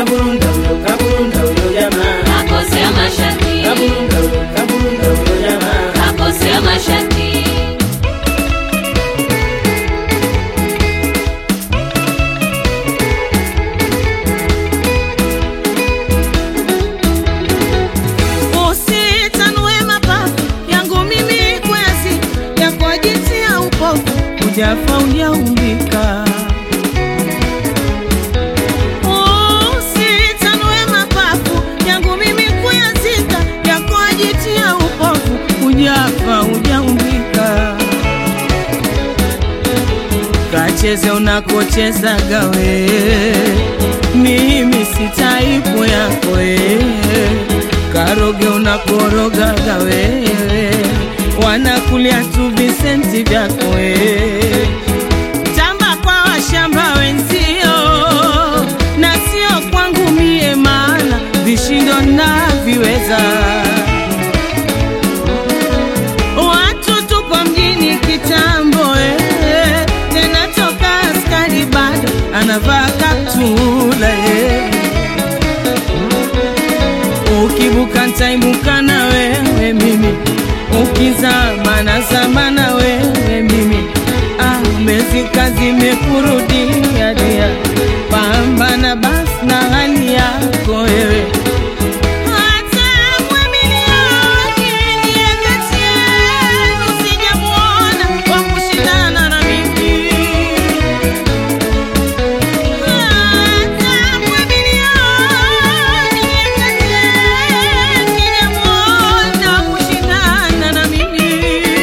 kaburunda huyo, kaburunda huyo jamaa, kakosea masharti, kaburunda huyo, kaburunda huyo jamaa. kakosea masharti. Usitanue mapafu yangu mimi kwezi yako jinsi ya upofu ujafa ujaumbika. Usitanue mapafu yangu mimi kuyazika yako jinsi ya upofu ujafa ujaumbika. Kacheze unakochezaga we, mimi si taipu yako we. Karoge unakorogaga wewe, wanakulia tu visenti vyako we. Tamba kwa washamba wenzio, na sio kwangu mie, maana vishindo naviweza. Watu tupo mjini kitambo eh, tena toka askari bado anavaa kaptula eh. Ukibuka ntaibuka na wewe mimi, ukizama nazama na wewe mimi. Ah, mezika zimekurudia dia, pambana basi na hali yako wewe hata mwamilioni ndiye kati yenu sijamuona wa kushindana na mimi. Hata mwamilioni ndiye kati yenu sijamuona wa kushindana na mimi.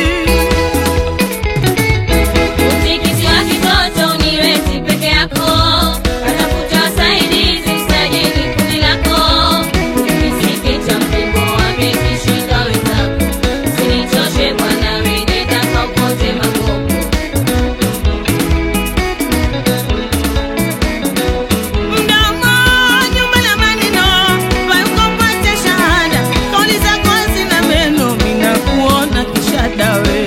Mtikisi wa kitoto uniwezi peke yako, atafuta wasaidizi msajili kundi lako. Kisiki cha mpingo wake kishinda wenzako, usinichoshe bwana, we nenda kaukote makopo. Mdomo nyuma na maneno, wakupata shahada, kauli zako hazina meno, minakuona kishada we.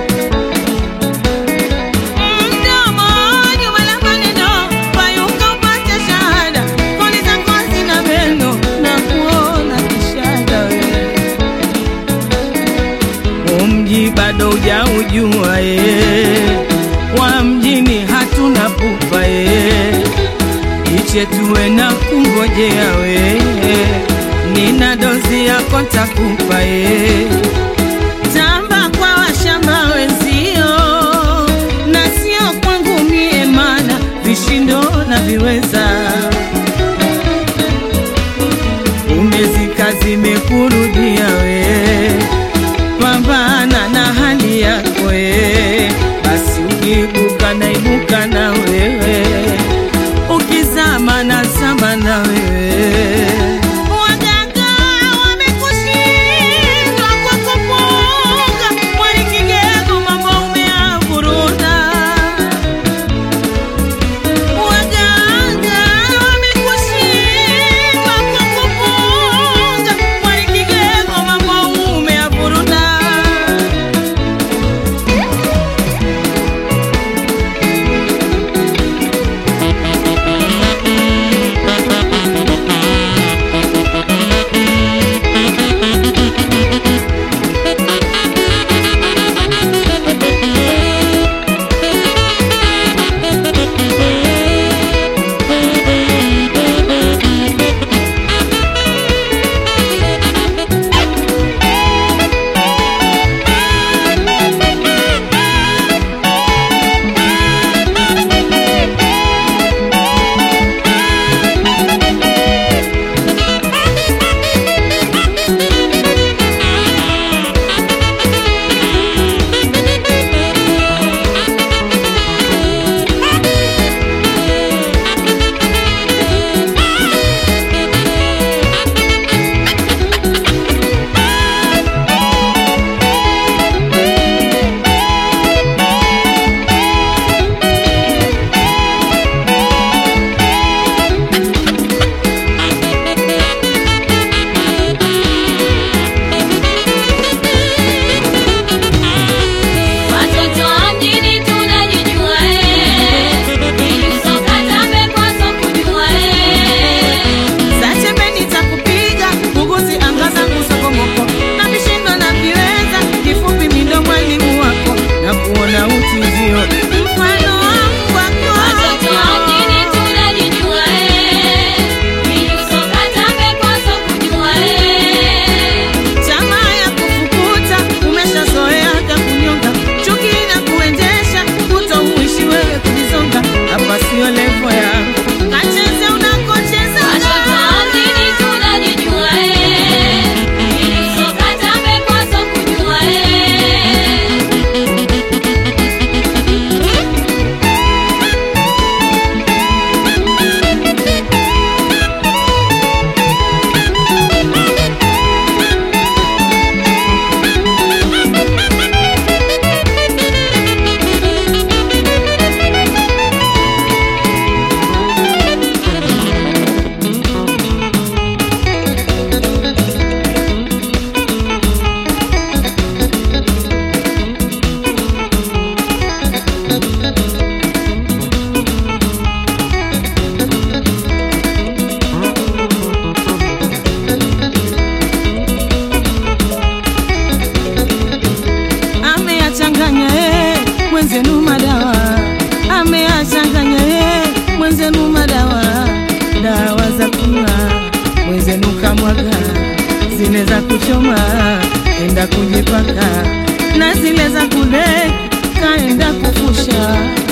Mdomo nyuma na maneno, wakupata shahada, kauli zako hazina meno, nakuona kishada we. Umji bado hujaujua ye, wa mjini hatuna pupa ye iche tuwe na kungojea we, nina dozi yako takupa ye. Tamba kwa washamba wenzio, na sio kwangu mie, mana vishindo na viweza umezika zimekurudia we, pambana na hali yako we, basi ukiibuka naibuka na wewe ukizama na zama na wewe. Waganga wamekushindwa kwa kupunga, mwali kigego mambo umeavuruta. Waganga wamekushindwa kwa kupunga, mwali kigego mwenzenu madawa dawa za kunywa mwenzenu kamwaga zile za kuchoma enda kujipaka na zile za kule kaenda kufusha